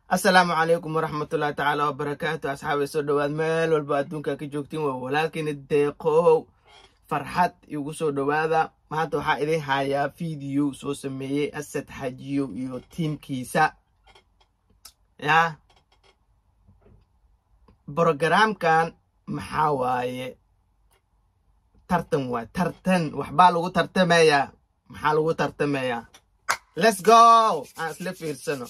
asalaamu calaykum waraxmatullahi tacaala wabarakaatu asxaabay soo dhowaad meel walba adduunka ka joogtiin waa walaalkiina deeqow farxad igu soo dhowaada maanta waxaa idin hayaa fiideo soo sameeyey asad xajiyo iyo tiimkiisa ya brogaraamkan maxaa waaye tartan waay tartan waxbaa lagu tartamayaa maxaa lagu tartamayaa let's go aan isla fiirsano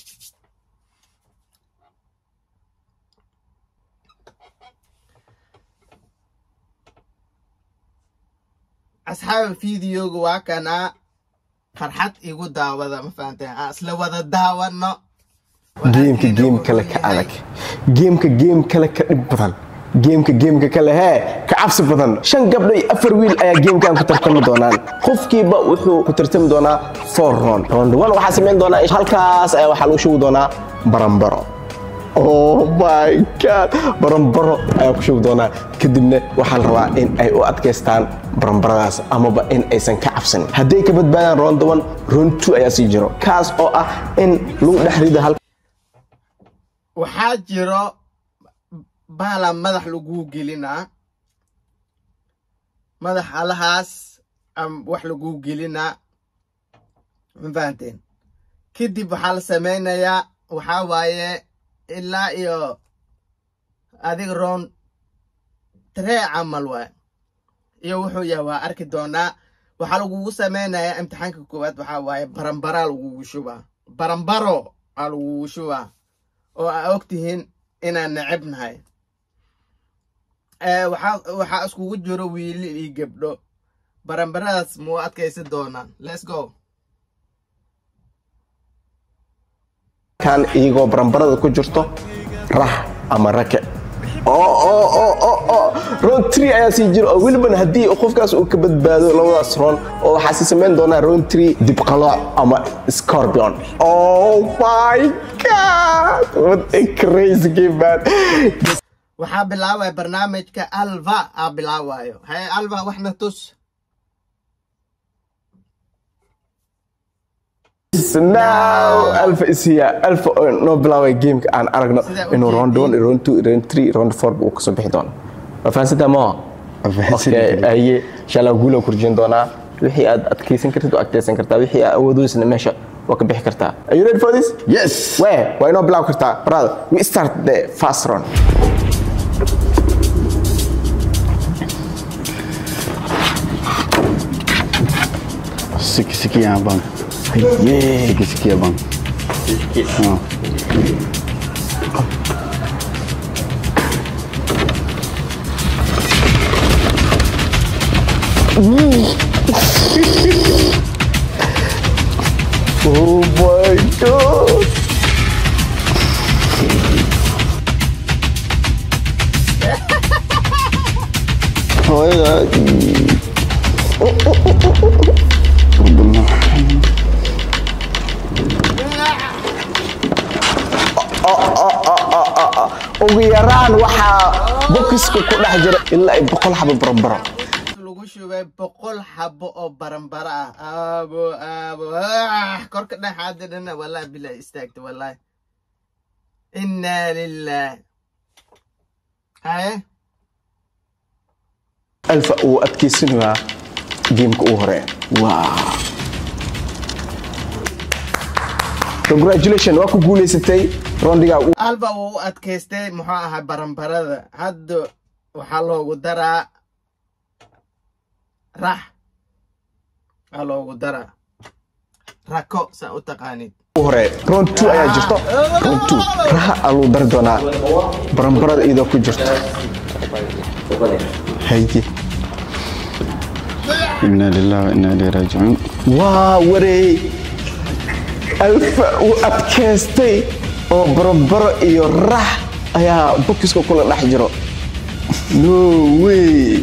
asxaaba fideoga waa kanaa farxad igu daawada ma fahanteen aan isla wada daawano geemka geem kale ka adag geemka geem kale ka dhib badan geemka geemka kale hee ka cabsi badan shan gabdho iyo afar wiil ayaa geemkan ku tartami doonaan qofkiiba wuxuu ku tartami doonaa four round round one waxaa samayn doonaa halkaas ayaa waxaa lagu shugi doonaa barambaro oh my god barambaro ayaa ku shugi doonaa kadibna waxaa la rabaa in ay u adkaystaan barambaradaas amaba in aysan ka cabsanin hadday ka badbaadaan round one round two ayaa sii jiro kaas oo ah in lagu dhex rido hal waxaa jiro baala madax laguu gelinaa madax alahaas wax laguu gelinaa ma fahanteen kadib waxaa la samaynayaa waxaa waaye ilaa iyo adig roon tree camal waay iyo wuxuu yahay waa arki doonaa waxaa lagugu samaynayaa imtixaanka koowaad waxaa waaye barambaraa lagugu shubaa barambaro aa lagugu shubaa oo aa og tihiin inaan necebnahay waxaa iskugu jiro wiili iyo gabdho barambaradaas muu adkaysan doonaan let's go kan iyagoo barambarada ku jirto rax ama rake round tree ayaa sii jiro oo welibana haddii qofkaas uu ka badbaado labadaas roon oo waxaa sii samayn doonaa round tree dibqalooc ama scorpion oh my god what a crazy game man waxaa bilaabaya barnaamijka alva aa bilaabayo haye alva waxna tus now alfa is here alfa oo noo bilaabay gameka aan aragno inuu round one round two round three round four uu kasoo bixi doono waa fahansantaa maha okay aye inshallah guula kurjin doonaa wixii aad adkeysan kartid waa adkeysan kartaa wixii aad awoodoysna meesha waa ka bixi kartaa are you ready for this Yes. where waa inoo bilaabi kartaa brother we start the first round Siki siki ya bang. yeah Siki siki ya bang. Oh. oh my god Hooyada. ugu yaraan waxaa bokiska ku dhex jira ilaa ay boqol xabo barambaro lagu shubay boqol xabo oo barambaro ah aabo aabo ah, korka dhexaada dhana wallahi bilahi istaagta wallahi inaa lilah haye alfa uu adkeysanayaa geemka ugu hore wow congratulation waa ku guuleysatay roundiga ugu alba wuu u adkaystay muxuu ahaa barambarada hadda waxaa loogu daraa rax aa loogu daraa rako saa u taqaanid hore round two ayaa jirto round two raha aluu dari doonaa barambarada iyadoo ku jirto haye Inna lillahi wa inna ilaihi raji'un. waa wareey alfa uu adkaystay oo barabaro iyo rax ayaa bokiska kula dhex jiro no way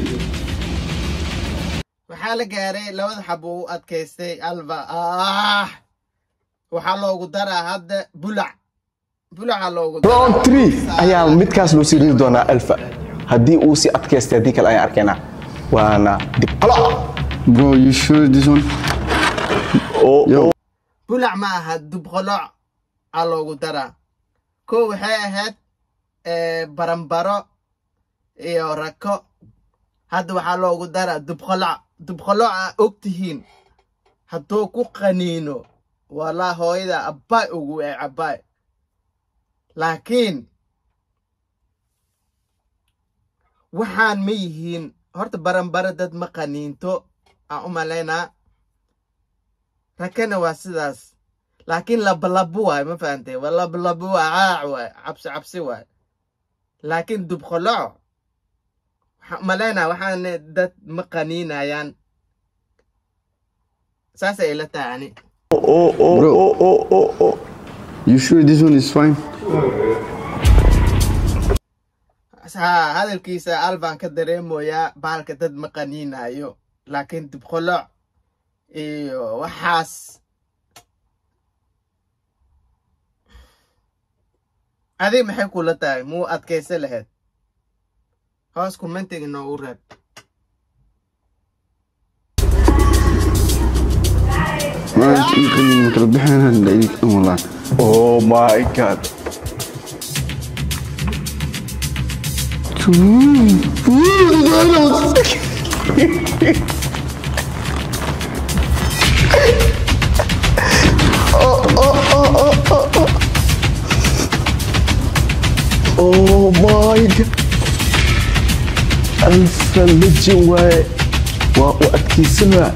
waxaa la gaaray labada xabo u adkaystay alba ah waxaa loogu daraa hadda bulac bulaca loogu daraa round three ayaa midkaas loo sii riri doonaa alfa haddii uu si adkaystay haddii kale ayaan arkaynaa waana dib qalo Bro, you sure this one? oo Yo. bulac ma aha dubqoloc aa loogu daraa kow waxay ahayd eh, baranbaro iyo rako hadda waxaa loogu daraa dubqoloc dubqoloc aa og tihiin hadduu ku qaniino walaa hooyada abbaay ugu ee cabbaay laakiin waxaan ma yihiin horta baranbaro dad ma qaniinto aan u malaynaa rakana waa sidaas laakiin labalabo waay ma fahantay waa labalabo waa caac waay cabsi cabsi waay laakiin dubqoloc waxaan u malaynaa waxaan dad ma qaniinayaan saasay ila tahay ani Oh, oh, Bro. oh, oh, oh, oh. You sure this one is fine? haa hadalkiisa alban ka dareemoyaa bahalka dad ma qaniinayo laakiin dibqoloc iyo waxaas adig maxay kula tahay muu adkaysa lahayd hoos commentiga noogu reeb ما يمكن يمكن بحنا ندعيك والله Oh my god. Oh my god. Alfa legend waaye. Waa u adkeysanaa.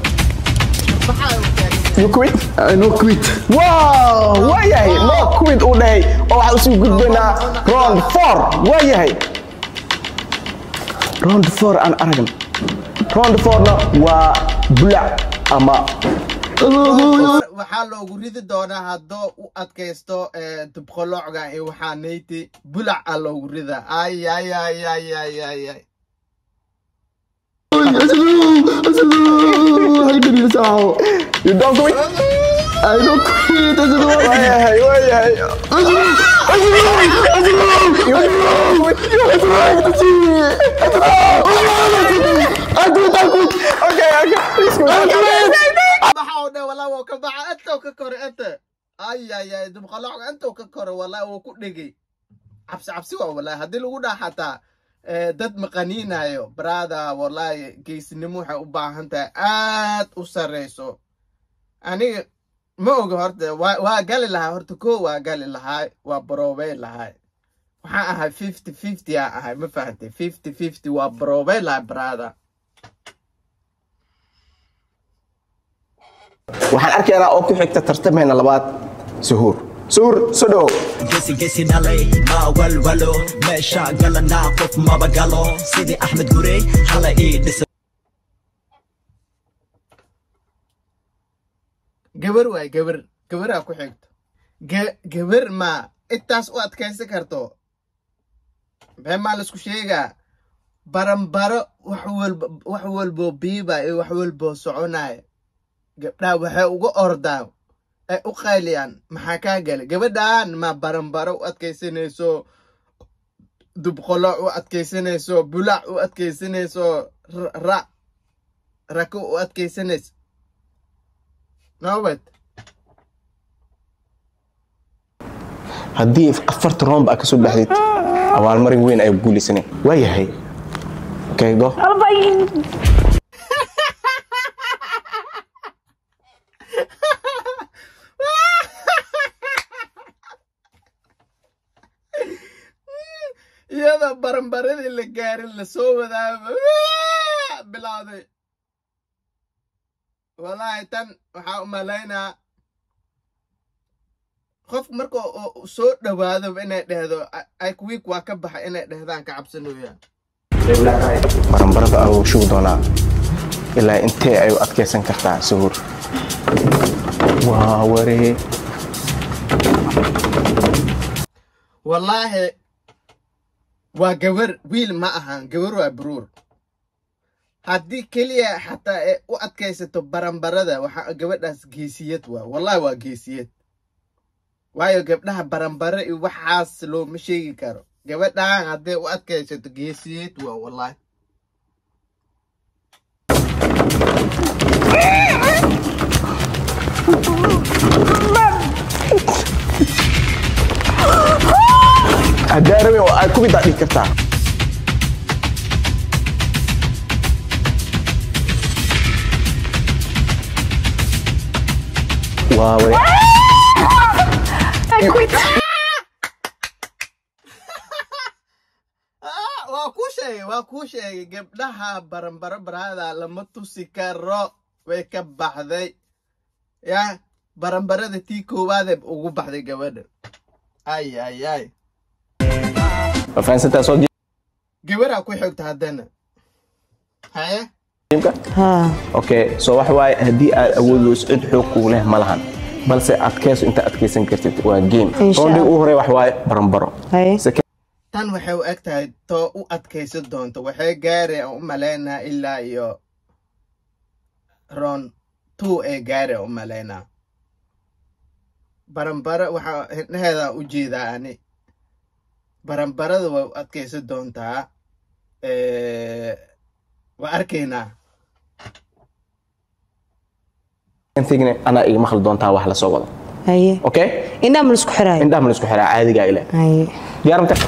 You quit? I no quit wow waayahay no quid uu dhahay oo waxaan usii gudbaynaa round four waayahay round four aan aragan round fourna waa bulac ama waxaa loogu ridi doonaa haddoo u adkaysto eh, dibqolocga iyo waxaa nayti bulac aa loogu ridaa ay ay ay ay ay ay ay you don't quit I no quit waayahay waayahay okay okay please quit baxa oo dhan walaa wuu ka baxa intuu ka kore inta ay ay ay dibqolocga intuu ka kore walaa wuu ku dhegay cabsi cabsi waa walaa haddii lagu dhaha xataa eh, dad maqaniinayo brada walaahi geesinimo waxay u baahan tahay aad u sareyso aniga ma oga horta waa waa gali lahaa horta ko waa gali lahaa waa baroobey lahaa waxaan ahay fifty fifty aan ahay ma fahantay fifty fifty waa baroobey lahaa brada waxaan arkaynaa oo ku xigta tartamayna labaad suhuur suhuur soo dhowo gesi gesi dhalay ma walwalo meesha galanaa qof maba galo sidii axmed gurey hala ii dhisa gabar waay gabar gabaraa ku xigto Ga- gabar ma intaas u adkaysan karto maxay maa laisku sheegaa baranbaro wax walba wax walboo biiba iyo wax walboo soconaya gabdhaha waxay uga ordaan ay u qayliyaan maxaa kaa galay gabadhan ma baranbaro u adkaysanayso dubqolo u adkaysanayso bulac u adkaysanayso ra- ra rako u adkaysanayso nobad haddii afarta roomba aad kasoo baxdid abaalmarin weyn ay guulaysanay waayahay okay go iyadoo baranbaradii la gaarin lasoo wadaaba bilowday wallaahi tan waxaa u malaynaa qof marka oo soo dhowaado inay dhehdo ikwiik waa ka baxa inay dhehdaan ka cabsanooyaan baranbarada ayuu shugi doonaa ilaa intee ay u adkaysan kartaa suhuur waa waree wallaahi waa gabar wiil ma ahan gabar waa baruur haddii keliya xataa ee u adkaysato baranbarada waxaa gabadhaas geesiyad waa wallahi waa geesiyad waayo gabdhaha baranbare iyo waxaas looma sheegi karo gabadhan hadday u adkaysato geesiyad waa wallahi haddaa rabin oo aad ku bidaa dhigi kartaa waa wari Ah, waa kuu sheegay waa kuu sheegay gabdhaha baranbaro barahada lama tusi karo way ka baxday ya baranbarada tii koowaadee ugu baxday gabadha ay ay ay ma fahansantaa soo gabadhaa ku xigta haddana haye jiimka ها okay so waxa waaye haddii aad awood weyso cid xoog kugu leh ma lahan balse adkayso inta adkaysan kartid waa game Insha rounding Allah. ugu horey wax waaye baranbaro هاي Second tan waxay u eg tahay too u adkaysan doonto waxay gaari aan u malaynaa ilaa iyo ron two ee gaari aan u malaynaa baranbaro waxaa hindhaheeda u jeedaa ani baranbarada way u adkaysan doontaa Eh, waa arkaynaa thingna anaa iga maqli doontaa wax la soo wado هاي okay إنها من اسكو حراي indhaha ma la isku xiraa caadigaa ile هاي diyaar mata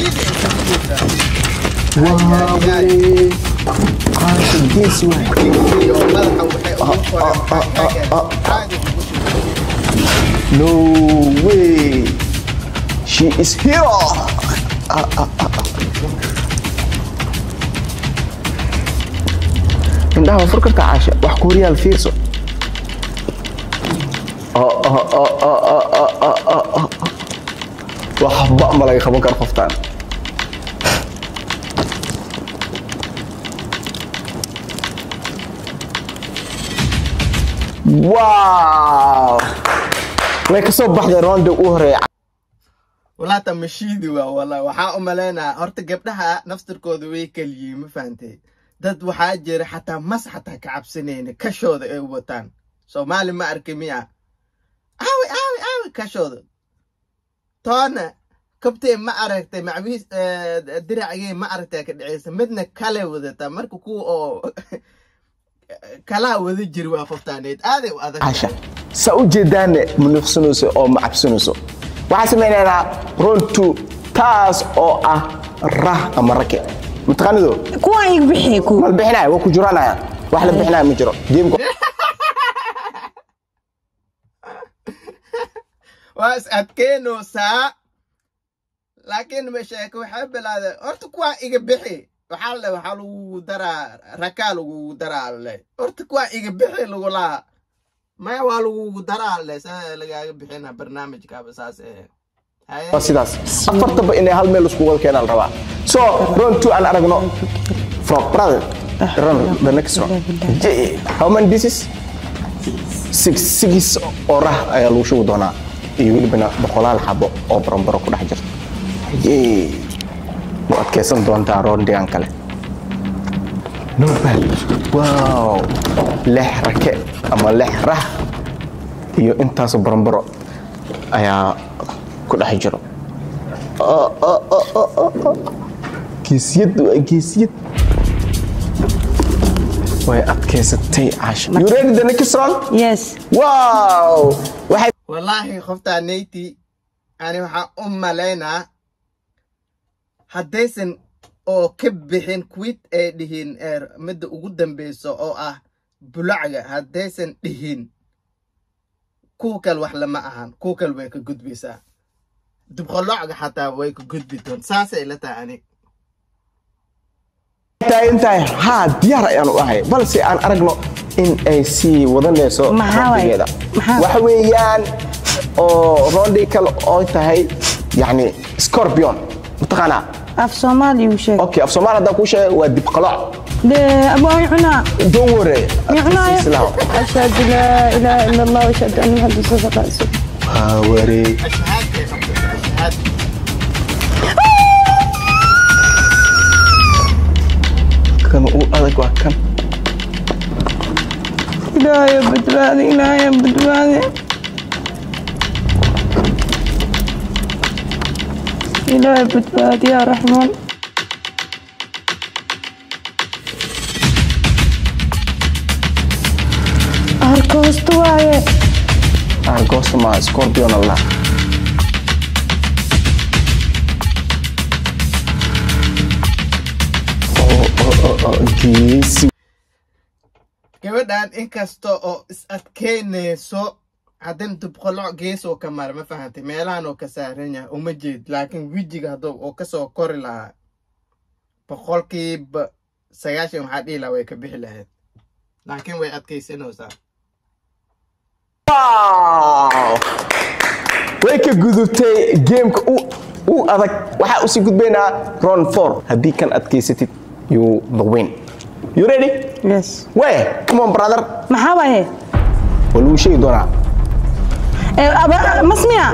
gees waay iyo madaxa waxay ugu qoreen caadi ugu shubeen. no way she is hero indhaha waa fur kartaa caasha wax kuuriyaal fiirso Oh, oh, oh, oh, oh, oh, oh, oh, oh. waxba ma laga qaban karo qoftaan wow way ka soo baxday roonda u horeeya walaata mashiidi waa wala waxaa u malaynaa horta gabdhaha naftirkooda way keliyiin ma fahantay dad waxaa jira xataa mas xataa ka cabsanayna kashooda ay wataan soomaali ma arki miya aawi aawi aawi kashooda toona kabtee ma aragtay macbiis diracgee ma aragtay ka dhaceysa midna kale wadataa marka kuwa oo kalaa wada jiri waa qoftaaneed aaday u adag casha saa u jeedaane ma nuuxsanayso oo ma cabsanayso waxaan samaynaynaa runtu taas oo ah rah ama rake mataqaanido كوا يبحي كوا ma la bixinaya waa ku juraanaya wax la bixinaya ma jiro geemka waa is adkeynoosaa laakiin ma sheeko waxay bilaadeen horta kuwaa iga bixi waxaa le waxaa lagugu daraa rakaa lagugu daraa le horta kuwaa iga bixi lagu lahaa maya waa lagugu daraa le saa lagaaga bixina barnaamijkaaba saas ee haye waa sidaas afartaba inay hal meel isku wada keenaan rabaa so round two aan aragno from brother run the next round J- how many pieces six six oo rah ayaa lagu shubi doonaa iyo welibana boqolaal xabo oo barambaro ku dhex jirta Yay. waa adkaysan doontaa roundigan kale no bad wow lex rake ama lex rah iyo intaasoo barambaro ayaa ku dhex jiro Oh, oh, oh, oh, oh, oh. geesiyad waa geesiyad way adkaysatay caasha you ready the next round يس wow waxay wallaahi qoftaa neyti ani waxaa u malaynaa haddaysan oo ka bixin quit ay dhihin ee midda ugu dambeyso oo ah bulacga haddaysan dhihin kuwa kale wax lama ahan kuwa kale way ka gudbaysaa dubqolocga xataa way ka gudbi doon saasay ila tahay ani taagan tahay haa diyaar ayaan u ahay balse aan aragno in ay sii wadanayso Maxaa waaye? waqtigeeda Maxaa? waxa weeyaan oo rondi kale oo tahay yani scorpion mataqaanaa af soomaali uu sheeg okay af soomaali haddaan kuu sheegay waa dibqaloc dee abaa cunaa don't worry micnaayo Islaam. ashhadu laa ilaaha ila allah ashhadu anna muxamad rasuulullah waa wareey ashahaadkay qabta ashahaad kan u adag waa kan ilaahay badbaadi ilaahay badbaadi ilaahay badbaadi yaa raxmaan arkoosta waaye argosma scorpion allah geesi gabadhan inkasta oo is adkeynayso haddana dubqoloc geesoo ka mara ma fahantay meelahan oo ka saaran yahay uma jeed laakiin wejiga hadduu oo kasoo kori lahaa boqolkiiba sagaashan waxaa dhihi lahaa way ka bixi lahayd laakiin way adkaysanaysaa Wow! way ka gudubtay geemka u u adag waxaa usii gudbaynaa round four haddii kan adkaysatid you the win you ready yes way come on brother maxaa waaye waa lagu sheegi doonaa Eh, aba- masmiya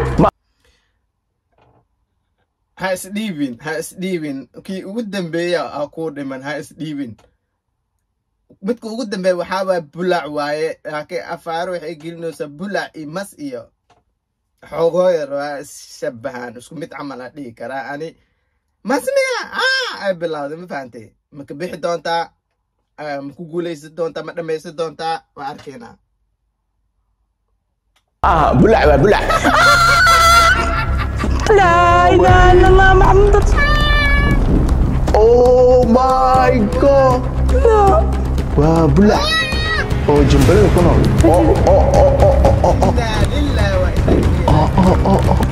ha isdhiibin ha isdhiibin kii ugu dambeeya ha kuu dhiman ha isdhiibin midka ugu dambeeya waxaa waaya bulac waaye laakiin afaaro waxay gelinaysaa bulac iyo mas iyo xogooyar waa isshabahaan isku mid camal a dhihi karaa ani masmiya ah ay bilowday ma fahantay ma ka bixi doontaa Ah, ma ku guulaysan doontaa ma dhammaysan doontaa waa arkaynaa ah bulac waa bulac laa ilaaha illa allah maxamud rasuul- oh my god waa bulac oo jimbalada ku nool oo oo oo oo oo oo oo Inaa lillahi wa inaa ilaihi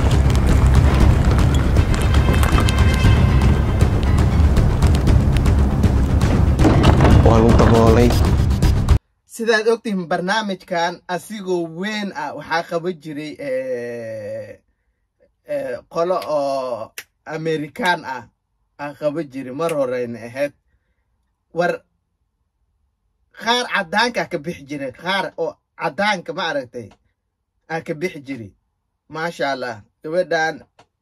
waa lagu daboolay sidaad ogtihiin barnaamijkan asigoo weyn ah waxaa qaban jiray eh, eh, qolo oo amerikaan ah aa qaban jiray mar horeyna ahayd war qaar cadaanka ka bixi jiray qaar oo cadaanka ma aragtay aa ka bixi jiray maasha allah gabadhan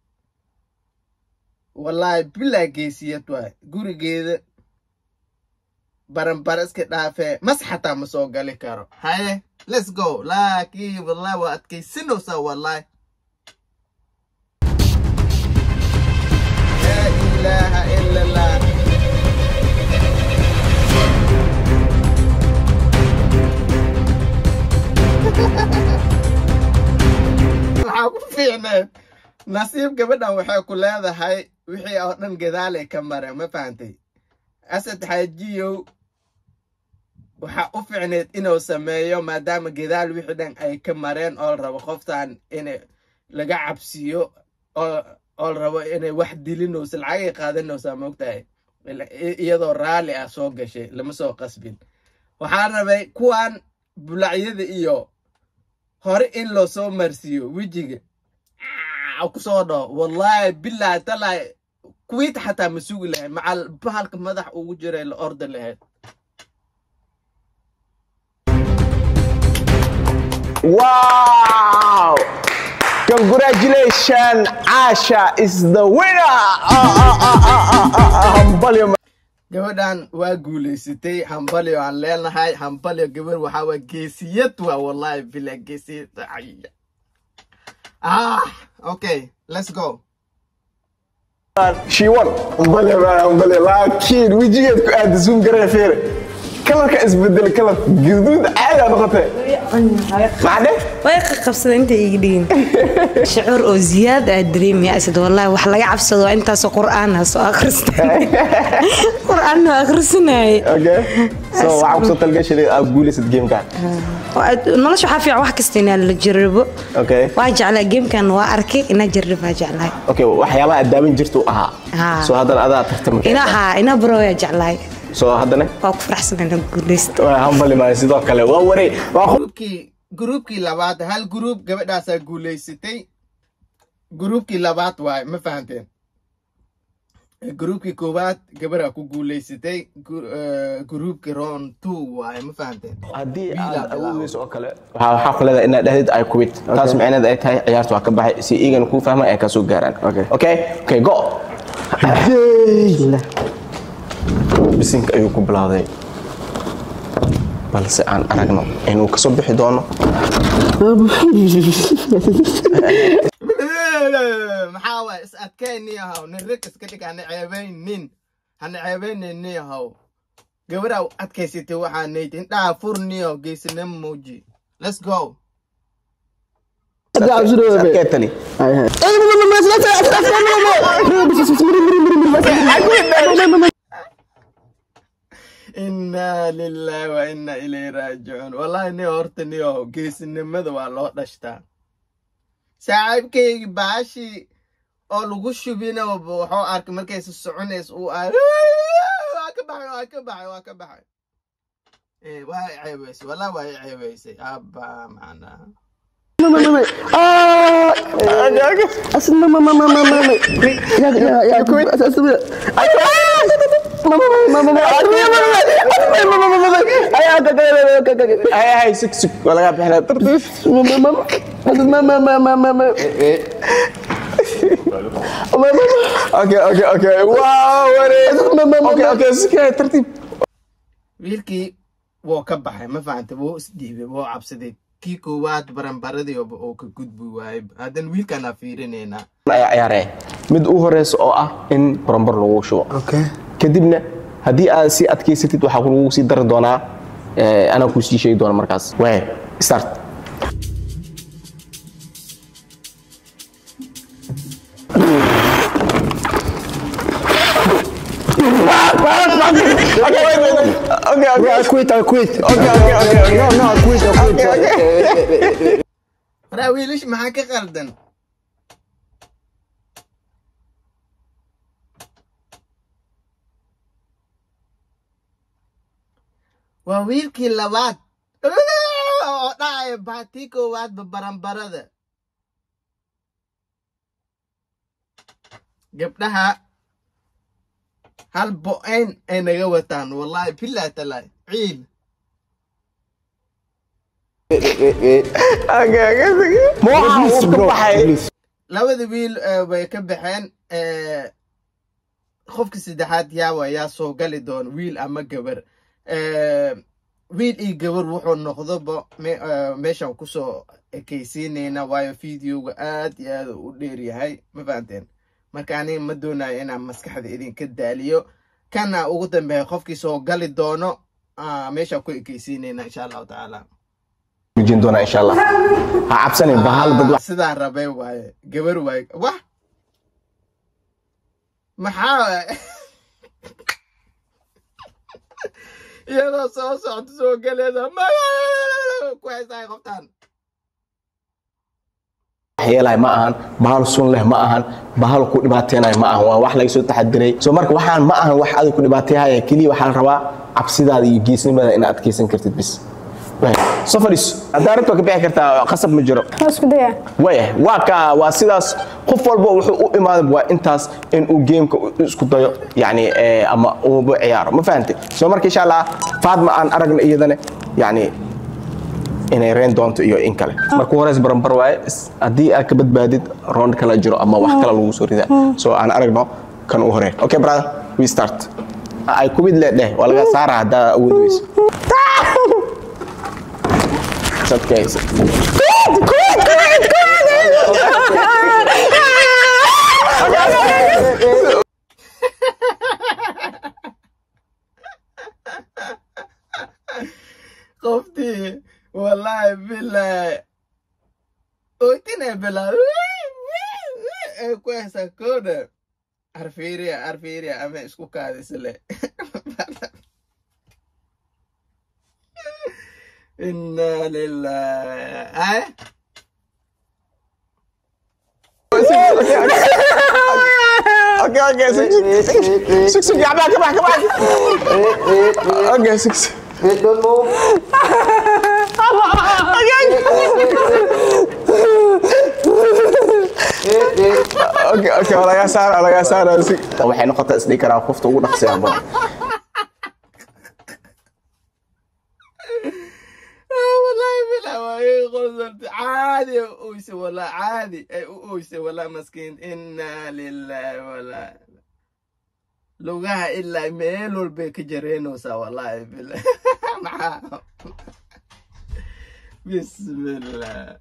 wallaahi bilaa geesiyad waay gurigeeda baranbara iska dhaafee mas xataa ma soo gali karo haye let's go laakiin wallahi waa adkaysinaysaa wallahi laa ilaaha ila allah waxaa ku fiicneed nasiib gabadhan waxay ku leedahay wixii oo dhan gadaalay ka mareen ma fahantay asad xaajiyow waxaa u fiicneed inuu sameeyo maadaama gadaal wixii dhan ay ka mareen oo la rabo qoftan in laga cabsiyo oo oo la rabo inay wax dilinayso lacagay qaadanaysaa moogtahay Ila- i- iyadoo raalli ah soo gashay lama soo qasbin waxaa rabay kuwan bulacyada iyo hore in loo soo marsiiyo wejiga Ah, kusoo dhaho wallahi bilahi talahi kuwiita xataa ma sugi lahayd macal bahalka madax ugu jiray la orda lahayd Wow! Congratulations, Asha is the winner! Ah, ah, ah, ah, ah, ah, ah, hambalyo, gabadhan waa guulaysatay hambalyo aan leenahay hambalyo gabar waxaa waa geesiyad waa wallahi bila geesiyad Ay. ah okay let's go She won. Hambalyo, man, hambalyo. Laakiin wejigeed ku aad zoom garee fiir. Kalarka isbedel kalar guduud caadi aa noqotay. Macne? way qabsada inta iga dhigin shucuur oo ziyaad aa dareemaya asad wallahi wax laga cabsado waa intaasoo qur'aan ah soo akhristay qur'aan waa akhrisanayay Okay. So waxaa kusoo talgashay aad guulaysad gamekan. nolosha waxaa fiican wax kasta inaa la jarrabo Okay. waa jeclaa gamekan waa arkay inaa jarrabaa jeclahay Okay, waxyaabaha aad daawan jirta u ahaa. Haa. So haddana adaa tartama. inaha inaa barooyaa jeclahay So haddana waa ku faraxsan inaa guulaysto waa hambalyo maa sidoo kale waa waray waa qof gruubkii gruubkii labaad hal gruub gabadhaasaa guulaysatay gruubkii labaad waaye ma fahanteen gruubkii koowaad gabadhaa ku guulaysatay Gu- eh, gruubkii round two waaye ma fahanteen haddii Wiil aad aad awoodeyso oo kale waxaa waxaa ku leedahay inaad dhahdid ay quit taas micneed ay tahay ciyaarta waa ka baxay si iigan kuu fahmay ay ka soo gaaraan okay okay okay go bisinka ayuu ku bilowday balse aan aragno inuu kasoo bixi doono maxaa waaye is adkayni yahow nin rig iska dhig hana ceebaynin hana ceebaynin yahow gabadhaa u adkaysatay waxaa nayd indhaha furniyo geesinimo muuji let's go Adkee tali inaa lilaahi wa inaa ilayhi raajicuun wallahi ni horta niyo geesinimada waa loo dhashtaa saaxiibkaygi baashii oo lagu shubina wuxuu arkay markaysa soconays uu a waa ka baxay waa ka baxay waa ka baxay Eh, waa i ceebeysay wallahi waa i ceebeysay abba macnaa hay hay sug sug waa lagaa bixinaa tartiib okay okay okay waa wareeg okay okay sugay tartiib wiilkii wuu ka baxay ma fahantay wuu isdhiibay wuu cabsaday kii koowaad baranbaradii oo ka gudbi waayay haddana wiilkaanaa fiirinaynaa ayaa ciyaaraya mid u horeysa oo ah in barambar lagu shubo Okay. kadibna haddii aad sii adkaysatid waxaa lagu sii dari doonaa eh, anaa kuu sii sheegi doona markaas waay start Okay, wait, wait, wait. Okay, okay. I quit, I quit. Okay, okay, okay, okay. No, no, I quit, I quit. waraa wiilish maxaa ka qaldan waa wiilkii labaad oo dhacaya baatii koowaadba baranbarada gabdhaha hal bo-ayn ay naga wataan wallahi bilaa talaay ciil Okay, okay, okay. Ma waxaa uu ka baxay labada wiil eh, way ka baxeen eh, qofka saddexaad yaawa yaa soo gali doona wiil ama gabar Eh, wiil iyo gabar wuxuu noqdoba me- eh, meeshaan kusoo ekaysiinayna waayo videoga aad iyo aad u dheer yahay ma fahanteen marka aniga ma doonayo inaan maskaxda idinka daaliyo kana ugu dambeeya qofkii soo gali doono ah, meeshaan ku ekaysiinayna insha allahu tacaala joojin doonaa insha allah ha cabsanin bahal dad wax sidaa rabay waaye gabar waaye wax maxaa waaye iyadoo soo socto soo galeeda ku haysaay qoftaan yeelay ma ahan bahal sun leh ma ahan bahal ku dhibaateenay ma ahan waa wax laga soo taxadiray so marka waxaan ma ahan wax adag ku dhibaateeyaya keliya waxaa la rabaa cabsidaada iyo geesnimada inaad adkeysan kartid bis Waay. soo fadhiiso haddaa rabta waa ka bixi kartaa qasab ma jiro Waa isku daya. waaya waa ka waa sidaas qof walba wuxuu u imaaday waa intaas in uu geemka isku dayo yani eh, ama uuba ciyaaro ma fahantay soo marka insha allah faadma aan aragna iyadana yani inay reen doonto iyo in kale marka horeys baranbar waaye is- haddii aad ka badbaadid roond kala jiro ama wax kale lagu soo ridaa so aan aragno kan u horeen okay brother we start ay kumid le dheh waa laga saara haddaa awood weyso Sadkaysa. qoftii wallahi bilahi oytinay bilaa ee ku haysaa kooda arfiiriya arfiiriya ama isku kaadisle inna lillahi ay Okay, okay, six, six, six, six, come back, come back, come back. Okay, six. Okay, okay, waa laga saara, waa laga saara. si- Waxay noqotaa isdhihi karaa qofta ugu dhaqsiya badan. wallahi bilahi waa ii qosarta caadi ay u oyse wallahi caadi ay u oyse wallahi maskiin inna lillahi wallahi lugaha ilaa meel walbay ka jareynaysaa wallahi bilahi maxaa bismillah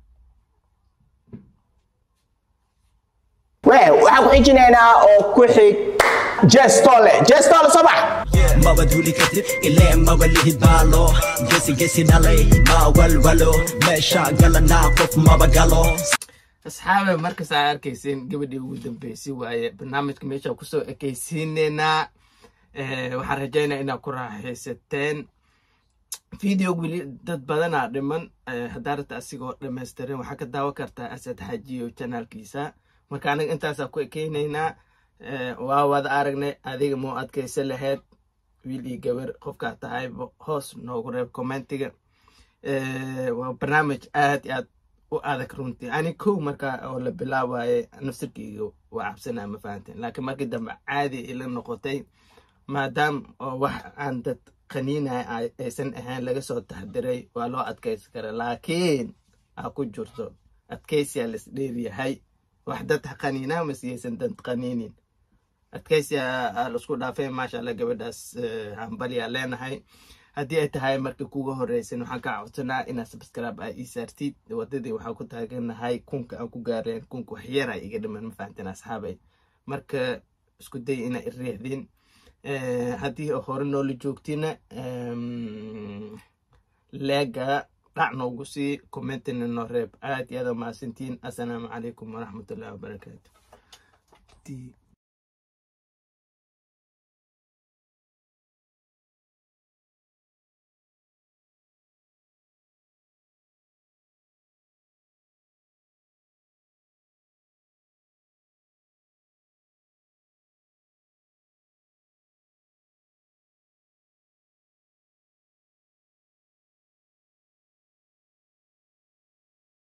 Wee, waxaan ku xijinaynaa oo ku xig Jestole. Jestole soo bax. maba duuli kartid ilee maba lihi baalo gesi gesi dhalay ma walwalo meesha galanaa qof maba galo asxaabe markas aa arkaysiin gabadhii ugu dambeysay waaye barnaamijka meesha kusoo ekaysiineynaa Eh, waxaan rajaynaa inaad ku raaxaysateen video weli dad badanaa dhiman Eh, haddaa rabta asigoo dhamaystiran waxaa ka daawan kartaa asad xajiyo janaalkiisa marka aniga intaasaa ku ekeynaynaa Eh, waa wada aragnay adiga muu adkaysa lahayd wiil iyo gabar qofkaa tahayba hoos noogu reeb commentiga Eh, waa barnaamij aad iyo aad u adag runtii ani kow markaa oo la bilaabaye nafsirkeyga waa cabsanaa ma fahanteen laakiin markii dambe caadi ila noqotay maadaam oo wax aan dad qaniinaya ay- aysan ahayn laga soo taxdiray waa loo adkaysi kara laakiin ha ku jirto adkaysiyaa las dheeryahay wax dad ha qaniinaa masiyaysan dad qaniinin adkaysiyaa laisku dhaafay maasha allah gabadhaas eh, hambalyaa leenahay haddii ay tahay markii kuga horeysan waxaan kaa codsanaa inaad subscribe aa ii saartid wadadii waxaan ku taaganahay kunka aan ku gaareen kunka wax yara iga dhiman ma fahanteen asxaabay marka isku day inaa iriixdin Eh, haddii hore noola joogtina em, leega dhac noogu sii commentina noo reeb aad iyo aad aa mahadsantihiin assalaamu calaykum waraxmatullahi wabarakaatu